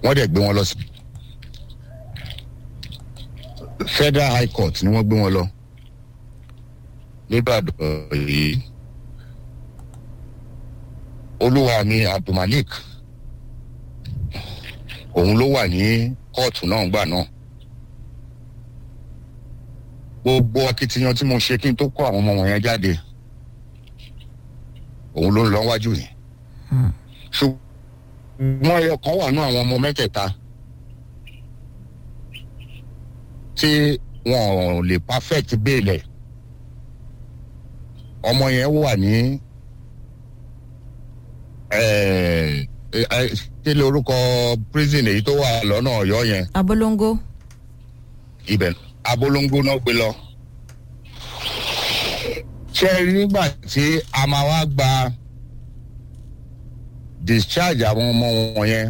wọ́n dẹ̀ gbé wọn lọ sí federal high court ni wọ́n gbé wọn lọ nìbàdàn yìí olúwa mi abdulmalik òun ló wà ní kóòtù náà gbà náà gbogbo akitiyan tí mo ṣe kí n tó kó àwọn ọmọ wọn yẹn jáde òun ló ń lọ wájú yìí ṣùgbọ́n ẹyọ kan wà ní àwọn ọmọ mẹ́tẹ̀ẹ̀ta tí wọn ò lè perfect béèlẹ̀ ọmọ yẹn wà ní kílé orúkọ prison èyí tó wà lọ́nà ọ̀yọ́ yẹn abolongo ibẹ̀ abolongo náà gbé lọ. ṣé ẹ rí nígbà tí a máa wá gba discharge àwọn ọmọ wọn yẹn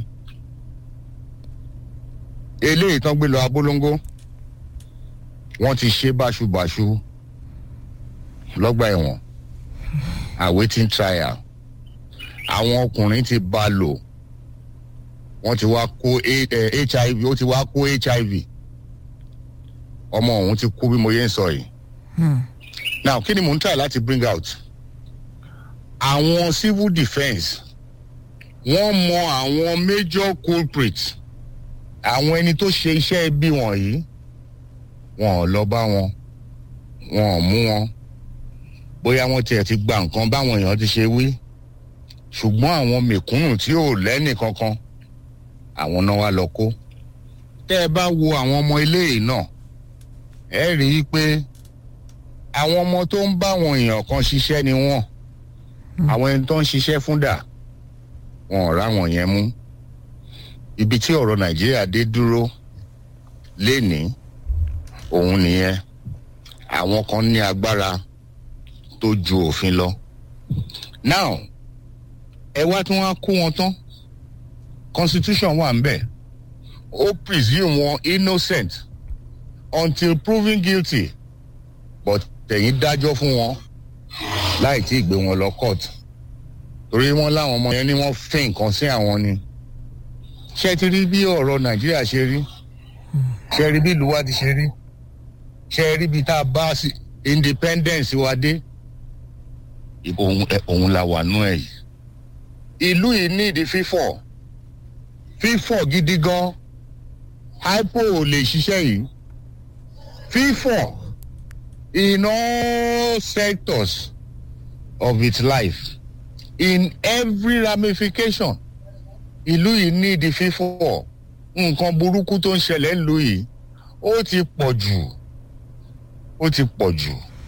eléyìí tán gbé lọ abolongo wọ́n ti ṣe báṣubàṣu lọ́gbà ẹ̀wọ̀n awaiting trial àwọn ọkùnrin ti bá a lò wọ́n ti wá kó hiv ó ti wá kó hiv ọmọ òun ti kú bí mo yẹ ń sọ yìí. now kí ni mò ń try láti bring out àwọn civil defence wọ́n mọ àwọn major culprits àwọn ẹni tó ṣe iṣẹ́ ibi wọ̀nyí wọn ò lọ bá wọn wọn ò mú wọn bóyá wọn tiẹ̀ ti gba nǹkan báwọn èèyàn ti ṣe wí ṣùgbọ́n àwọn mẹ̀kúnnù tí ò lẹ́nì kankan àwọn náà wá lọ kó tẹ́ ẹ bá wo àwọn ọmọ eléyìí náà ẹ rí i pé àwọn ọmọ tó ń bá àwọn èèyàn kan ṣiṣẹ́ ni wọ́n àwọn ẹni tó ń ṣiṣẹ́ fún dà wọn ò ráwọn yẹn mú ibi tí ọ̀rọ̀ nàìjíríà dé dúró lénìí òun nìyẹn àwọn kan ní agbára tó ju òfin lọ now ẹ wá tí wọ́n á kó wọn tán constitution wà ń bẹ̀ ó presume wọn innocent until proven guilty but tẹ̀yìn dájọ́ fún wọn láì tí ì gbé wọn lọ court torí wọn láwọn ọmọ yẹn ni wọ́n fẹ́ nǹkan sí àwọn ni ṣé ti rí bí ọ̀rọ̀ nàìjíríà ṣe rí ṣé rí bí ìlú wa ti ṣe rí ṣé rí bí tá a bá independence wa dé òun la wà nú ẹ̀ yìí ìlú yìí ní ìdí fífọ̀ fífọ̀ gidi gan hypo ò lè ṣiṣẹ́ yìí fífọ̀ in all sectors of its life in every ramification ìlú yìí ní ìdí fífọ̀ nǹkan burúkú tó ń ṣẹlẹ̀ ńlú yìí ó ti pọ̀ jù ó ti pọ̀ jù.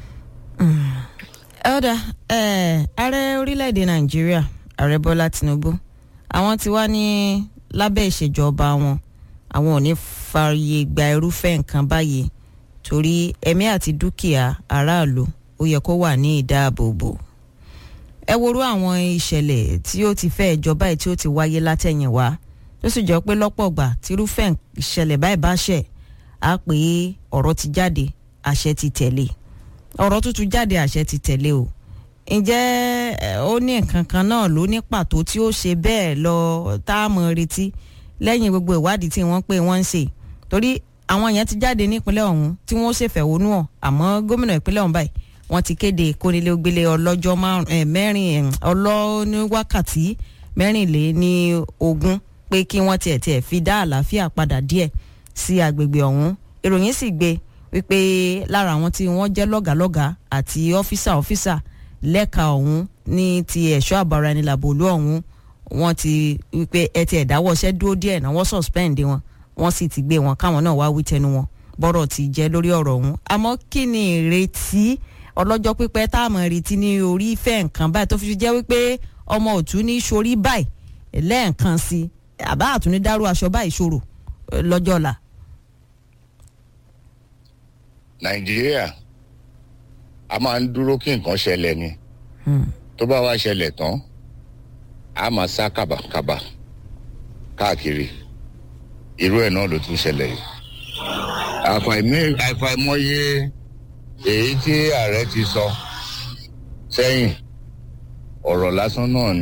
ọ̀dà ààrẹ orílẹ̀-èdè nàìjíríà ààrẹ bọ́lá tinubu àwọn ti wá ní lábẹ́ ìṣèjọba wọn àwọn ò ní fààyè gba irúfẹ́ nǹkan báyìí torí ẹ̀mí àti dúkìá aráàlú ó yẹ kó wà ní ìdáàbòbò ẹ worú àwọn ìṣẹ̀lẹ̀ tí ó ti fẹ́ ìjọba yìí tí ó ti wáyé látẹ̀yìnwá tó sì jọ pé lọ́pọ̀ gbà tírúfẹ́ ìṣẹ̀lẹ̀ báyìí bá ṣẹ̀ á pé ọ̀rọ̀ ti jáde àṣẹ ti tẹ̀lé ọ̀rọ̀ tuntun jáde àṣẹ ti tẹ̀lé o ǹjẹ́ ó ní nǹkan kan náà ló ní pàtó tí ó ṣe bẹ́ẹ̀ lọ tá a mọ̀ retí lẹ́yìn gbogbo ìwádìí tí wọ́n pé wọ́n ń ṣe torí àwọn yẹn ti jáde nípínlẹ̀ ọ̀hún tí wọ́n ṣèfẹ̀hónú hàn àmọ́ gómìnà ìpínlẹ̀ ọ̀hún báyìí wọ́n ti kéde kónílé-ó-gbélé ọlọ́jọ́ mẹ́rin ọlọ́ní wákàtí mẹ́rìnléní ogún pé kí wọ́n tiẹ̀ tiẹ̀ fi dá àlàáfíà padà díẹ̀ sí agbègbè ọ̀hún ìròyìn sì gbé wípé lára àwọn tí wọ́n jẹ́ lọ́gàlọ́gà àti ọ́físà ọ́físà lẹ́ka ọ̀hún ní ti ẹ̀ṣọ́ àbáraẹnilàbò olú ọ̀hún wọ́n ti wípé ẹ ti ẹ̀dáwọ́ṣẹ́ dúró díẹ̀ náà wọ́n suspend wọn wọ́n sì ti gbé wọn káwọn náà wá wí tẹnu wọn bọ́rọ̀ ti jẹ́ lórí ọ̀rọ̀ ọ̀hún àmọ́ kí ni ìrètí ọlọ́jọ́ pípẹ́ tá a mọ̀ retí ní orí ìfẹ́ nǹkan báyìí tó fi jẹ́ wípé ọmọ òtún ní sórí báyìí lẹ́ẹ̀kan sí àbá àtúní dárú aṣọ báyìí ṣòro lọ́jọ́ ọ̀la. nàìjíríà a máa ń dúró kí nǹkan ṣẹlẹ̀ ni tó bá wá ṣẹlẹ̀ tán a máa sá kàbàkàbà káàkiri irú ẹ̀ náà ló tún ṣẹlẹ̀ yìí àfàìmọye èyí tí ààrẹ ti sọ sẹ́yìn ọ̀rọ̀ lásán náà ni.